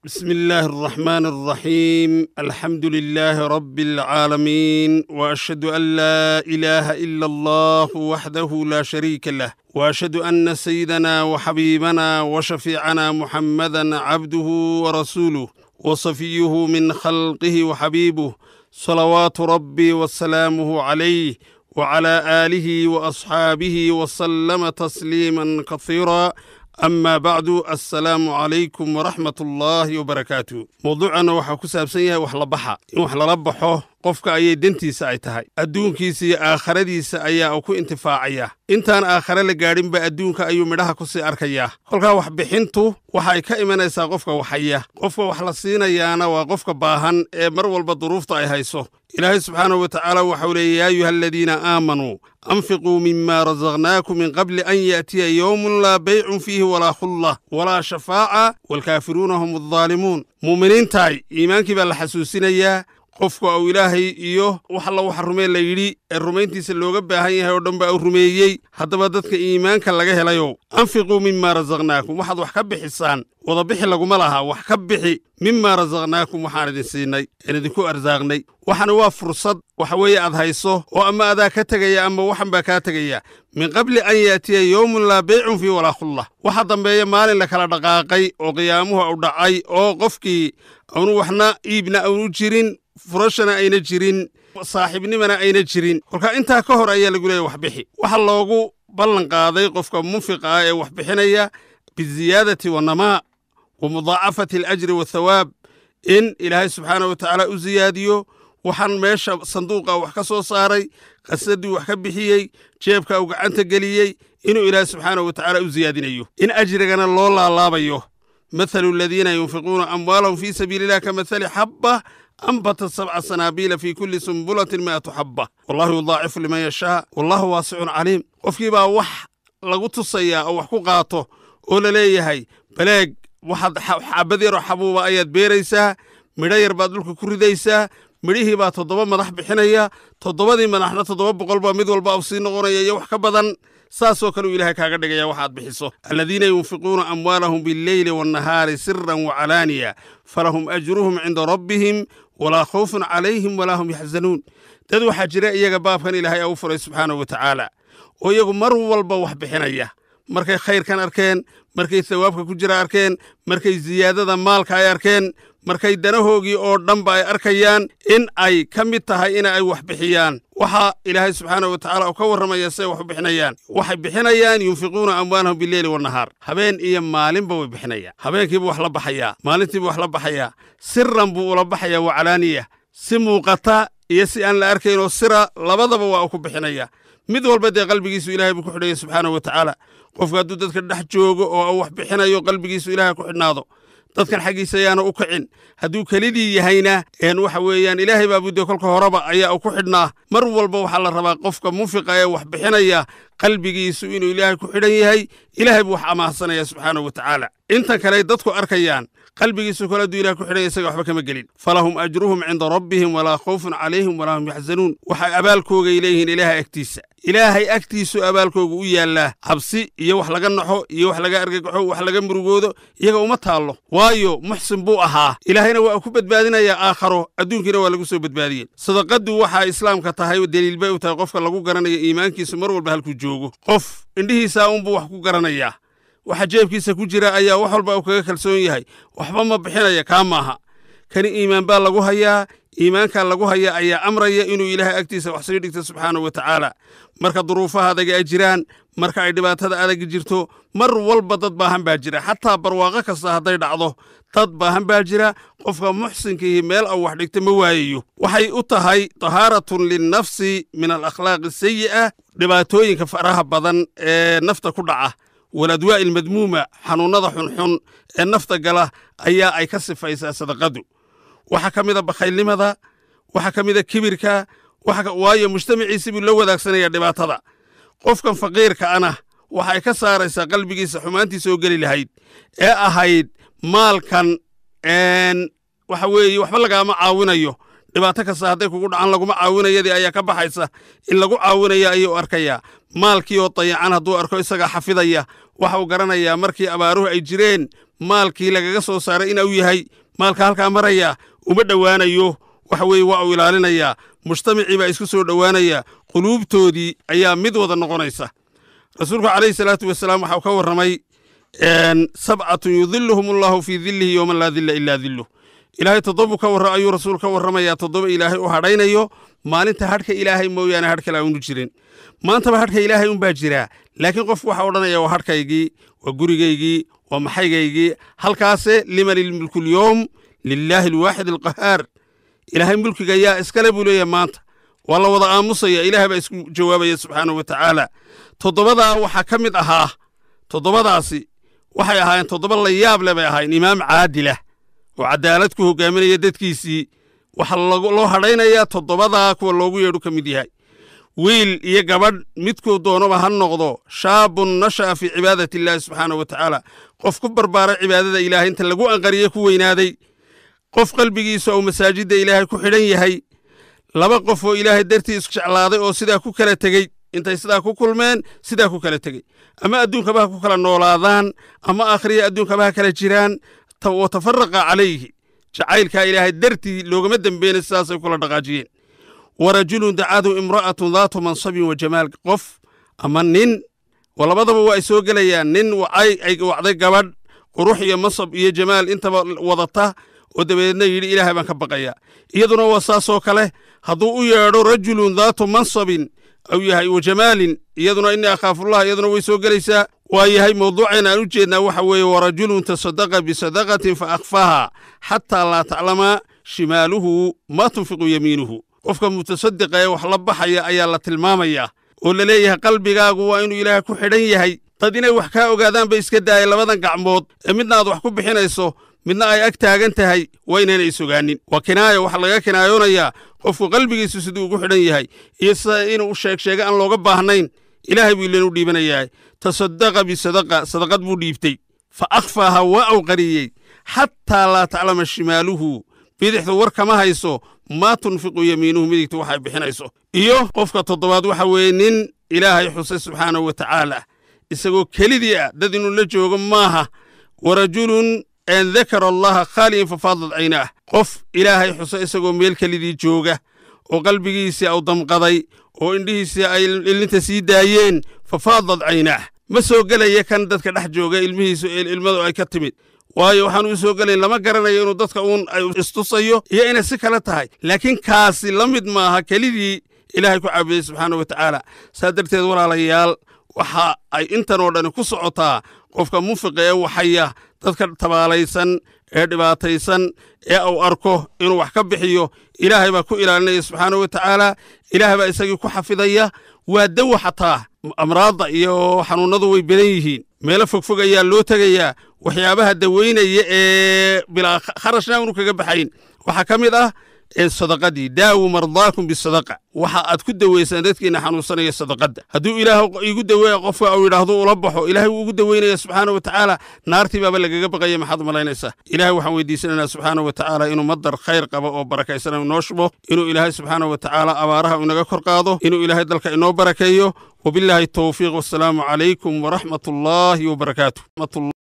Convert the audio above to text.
بسم الله الرحمن الرحيم الحمد لله رب العالمين واشهد ان لا اله الا الله وحده لا شريك له واشهد ان سيدنا وحبيبنا وشفيعنا محمدا عبده ورسوله وصفيه من خلقه وحبيبه صلوات ربي وسلامه عليه وعلى اله واصحابه وسلم تسليما كثيرا amaa bacdu assalaamu calaykum waraxmat ullaahi wabarakaatu mawduucanna waxaa ku saabsan yahay wax la baxa in wax lala baxo qofka ayay dentiisa ay tahay adduunkiisa iyo aakharadiisa ayaa uu ku intifaacaya intaan aakhare la gaadhinba adduunka ayuu midhaha ku sii arkayaa kolkaa waxbixintu waxay ka imanaysaa qofka waxhaya qofka wax la siinayaana waa qofka baahan ee mar walba duruufta ay hayso ilaahay subxaanahu wa tacaala waxau leeyay yaa ayuha aladiina aamanuu anfiquu mima rasaqnaakum min qabli an yaatiya yowmun laa baycun fiihi walaa khullah walaa shafaaca waalkaafiruuna hum addaalimuun muuminiintaay iimaankii baa la xasuusinayaa qofka uu ilaahay iyo wax alla waxa rumee la yidhi ee rumayntiisa looga baahan yahay oo dhan baa uu rumeeyey haddaba dadka iimaanka laga helayow anfiquu mima rasaqnaakum waxaad wax ka bixisaan wadabixi laguma laha wax ka bixi mima rasaqnaakum waxaan idin siinay een idinku arsaaqnay waxana waa fursad waxa weeye aad hayso oo ama adaa ka tegaya ama waxan baa kaa tegaya min qabli an yaatiya yowmun laa baycun fii walaa khullah waxa dambeeya maalin la kala dhaqaaqay oo qiyaamuhu u dhacay oo qofkii aanu waxna iibna aanu jirin furashana ayna jirin saaxiibnimana ayna jirin kolkaa intaa ka hor ayaa lagu leeyahy waxbixi waxa loogu ballan qaaday qofka munfiqa ah ee wax bixinaya biziyaadati wannamaa wa mudaacafati alajri wathawaab in ilaahay subxaanah wa tacaala u siyaadiyo waxaan meesha sanduuqa wax ka soo saaray qasadii wax ka bixiyey jeebka uu gacanta geliyey inuu ilaahay subxaanahu wa tacaala u siyaadinayo in ajrigana loo laalaabayo mathalu aladiina yunfiquuna amwaalahum fii sabiili illah ka mathali xabba anbata sabca sanaabiila fii kulli sumbulatin mi'atu xabba wallahu yudaacifu liman yashaa wallahu waasicun caliim qofkii baa wax lagu tusayaa oo wax ku qaato oo la leeyahay baleeg waxaad xabad yaroo xabuuba ayaad beeraysaa midho yar baad dhulka ku ridaysaa midhihii baa toddoba madax bixinaya toddobadii madaxna toddoba boqol baa mid walba u sii noqonaya iyo wax ka badan saasoo kale uu ilaahay kaaga dhigaya waxaad bixiso aladiina yunfiquuna amwaalahum billeyli waannahaari siran wacalaaniya falahum ajruhum cinda rabbihim walaa khawfun calayhim walaa hum yaxzanuun dad waxaa jira iyaga baabkan ilaahay au furay subxaanahu wa tacaala oo iyagu mar walba wax bixinaya markay khayrkan arkeen markay thawaabka ku jira arkeen markay siyaadada maalka ay arkeen markay danahoogii oo dhanba ay arkayaan in ay ka mid tahay in ay wax bixiyaan waxaa ilaahay subxaanahu wa tacala uu ka warramaya siay wax u bixinayaan waxay bixinayaan yunfiquuna amwaalahum bileyli wannahaar habeen iyo maalinba way bixinayaan habeenkiibuu wax la baxayaa maalintiibuu wax la baxayaa siran buu ula baxayaa wacalaaniya si muuqata iyo si aan la arkaynoo sira labadaba waa uu ku bixinaya mid walba dee qalbigiisu ilahay buu ku xidhaya subxaanahu wa tacaala qofku hadduu dadka dhex joogo oo uu wax bixinayo qalbigiisu ilahay ku xidhnaado dadkan xaggiisa ayaana u kicin hadduu kelidii yahayna een waxa weeyaan ilaahay baa budde kolka horeba ayaa u ku xidhnaa mar walba waxaa la rabaa qofka munfiqa ee wax bixinaya qalbigiisu inuu ilaahay ku xidhan yahay ilaahay buu wax amaahsanaya subxaanahu wa tacaala intan kale dadku arkayaan qalbigiisu kale hadduu ilahay ku xidhan yahay isaga waxba kama gelin falahum ajruhum cinda rabbihim walaa khawfun calayhim walaa hum yaxzanuun waxay abaalkoogay leeyihiin ilaahay agtiisa ilaahay agtiisu abaalkooga u yaallaa cabsi iyo wax laga naxo iyo wax laga argagaxo wax laga murugoodo iyaga uma taallo waayo muxsin buu ahaa ilaahayna waa ku badbaadinayaa aakharo adduunkiina waa lagu soo badbaadiyey sadaqaddu waxaa islaamka tahay deliil bay u tahay qofka lagu garanayo iimaankiisu mar walba halkuu joogo qof indhihiisaa unbuu wax ku garanayaa waxa jeebkiisa ku jira ayaa wax walba uu kaga kalsoon yahay waxba ma bixinaya kaa maaha kani iimaan baa lagu hayaa iimaankaa lagu hayaa ayaa amraya inuu ilaahay agtiisa wax sii dhigto subxaanahu wa tacaala marka duruufaha adaga ay jiraan marka ay dhibaatada adag jirto mar walba dad baahan baa jira xataa barwaaqo kasta hadday dhacdo dad baahan baa jira qofka muxsinkiihi meel au wax dhigta ma waayayo waxay u tahay tahaaratun linnafsi min alakhlaaqi sayi'a dhibaatooyinka faraha badan ee nafta ku dhaca waladwaa'i almadmuuma xanuunnada xunxun ee nafta gala ayaa ay ka sifaysaa sadaqadu waxaa ka mida bakhaylnimada waxaa ka mida kibirka waayo mujtamaciisii buu la wadaagsanaya dhibaatada qofkan faqiirka ana waxay ka saaraysaa qalbigiisa xumaantiisa oo geli lahayd ee ahayd maalkan waxa weeye waxba lagaama caawinayo dhibaato kasta hadday kugu dhacan laguma caawinayadii ayaa ka baxaysa in lagu caawinaya ayuu arkayaa maalkii oo dayacan hadduu arko isagaa xafidaya waxa uu garanayaa markii abaaruhu ay jireen maalkii lagaga soo saaray ina u yahay maalka halkaa maraya uma dhowaanayo waxa weeye waa uu ilaalinayaa mujtamacii baa isku soo dhowaanaya quluubtoodii ayaa mid wada noqonaysa rasuulku calayhi salaatu wasalaam waxau ka warramay sabcatun yudiluhum allahu fii dillihi yowman laa dilla ilaa dilluh ilaahay toddobu ka warra ayuu rasuul ka warramayaa toddoba ilaahay u hadhaynayo maalinta hadhka ilaahay mooyaane hadh kale aanu jirin maantaba hadhka ilaahay unbaa jiraa laakiin qofku waxa odhanaya waa hadhkaygii waa gurigaygii waa maxaygaygii halkaase liman ilmulku lyowm lilaahi alwaaxid alqahaar ilaahay mulkiga yaa iskale buu leeyahay maanta waa la wada aamusaya ilaah baa isku jawaabaya subxaanahu wa tacaala toddobadaa waxaa ka mid ahaa toddobadaasi waxay ahaayeen toddoba la yaab le bay ahaayeen imaam caadilah oo cadaalad ku hogaaminaya dadkiisii waxaa loo hadhaynayaa toddobadaa kuwa loogu yeedhu ka mid yahay wiil iyo gabadh midkuu doonaba ha noqdo shaabun nasha'a fii cibaadati illaahi subxaanahu wa tacaala qof ku barbaaray cibaadada ilaahay inta lagu anqariye ku weynaaday qof qalbigiisu ou masaajidda ilaahay ku xidhan yahay laba qof oo ilaahay dartii isku jeclaaday oo sidaa ku kala tegey intay sidaa ku kulmeen sidaa ku kala tegey ama adduunkaba ha ku kala noolaadaan ama akhriya adduunkaba ha kala jiraan wa tafaraqa calayhi jacaylkaa ilaahay dartii loogama dembeyna sidaasay kula dhaqaajiyeen wa rajulun dacadu imra'atun daatu mansabin wa jamaal qof ama nin labadaba waa ay soo gelayaan nin wacay ay wacday gabadh qurux iyo mansab iyo jamaal intaba wadata oo dabadeedna yidhi ilaahay baan ka baqayaa iyaduna waa saasoo kale hadduu u yeedho rajulun daatu mansabin au yahay wa jamaalin iyaduna innii akhaafullah iyaduna way soo gelaysaa waa yahay mawduuceen aan u jeednaa waxa weeye warajulun tasadaqa bisadaqatin fa akhfaaha xataa laa taclama shimaaluhu maa tunfiqu yamiinuhu qofka mutasadiqa ee wax la baxaya ayaa la tilmaamayaa oo la leeyahay qalbigaagu waa inuu ilaahay ku xidhan yahay dad inay wax kaa ogaadaan bay iska daaya labadan gacmood ee midna aad wax ku bixinayso midna ay ag taagan tahay waa inaana isogaanin waa kinaaya waxaa laga kinaayoonayaa qofku qalbigiisu siduu ugu xidhan yahay iyo sida inuu sheeg sheega aan looga baahnayn ilaahay buu ilan u dhiibanayahay tasadaqa bisadaqa sadaqad buu dhiibtay fa akhfaaha waa uu qariyey xataa laa taclama shimaaluhu bidixdu war kama hayso maa tunfiqu yamiinuhu midigtu waxay bixinayso iyo qofka toddobaad waxa weeye nin ilaahay xusay subxaanahu wa tacaala isagoo kelidii ah dad inuu la joogo maaha wa rajulun an dakara allaha khaaliyan fafaadad caynaah qof ilaahay xuso isagoo meel kelidii jooga oo qalbigiisii au damqaday oo indhihiisii ay ilinta sii daayeen fafaadad caynaah ma soo gelaya kan dadka dhex jooga ilmihiisu ilmadu ay ka timid waayo waxaan uu soo gelayn lama garanayo inuu dadka uun istusayo iyo inay si kale tahay laakiin kaasi la mid maaha kelidii ilaahay ku caabudey subxaana wa tacaala saa darteed walaalayaal waxa ay intan oo dhani ku socotaa qofka munfiqa ee waxaya dadka tabaalaysan ee dhibaataysan ee uu arko inuu wax ka bixiyo ilaahay baa ku ilaalinaya subxaana wa tacaala ilaahay baa isagii ku xafidaya waa dawa xataa amraadda iyo xanuunnadu way badan yihiin meelo fogfog ayaa loo tegayaa waxyaabaha daweynaya ee bilaa kharashna unu kaga baxayn waxaa ka mid ah sadaqadii daawu mardaakum bisadaqa waxa aad ku daweysaan dadkiina xanuunsanaya sadaqadda hadduu ilaah igu daweeya qofka uu yidhaahdo ula baxo ilaahay wuu ugu daweynaya subxaana wa tacaala naartii baaba lagaga baqaya maxaad malaynaysaa ilahay waxaan weydiisanaynaa subxaana wa tacaala inuu madar khayr qabo oo barakaysan inoo shubo inuu ilaahay subxaana wa tacaala abaaraha inaga kor qaado inuu ilaahay dalka inoo barakeeyo wabilaahi towfiiq wasalaamu calaykum waraxmat ullaahi wabarakaatu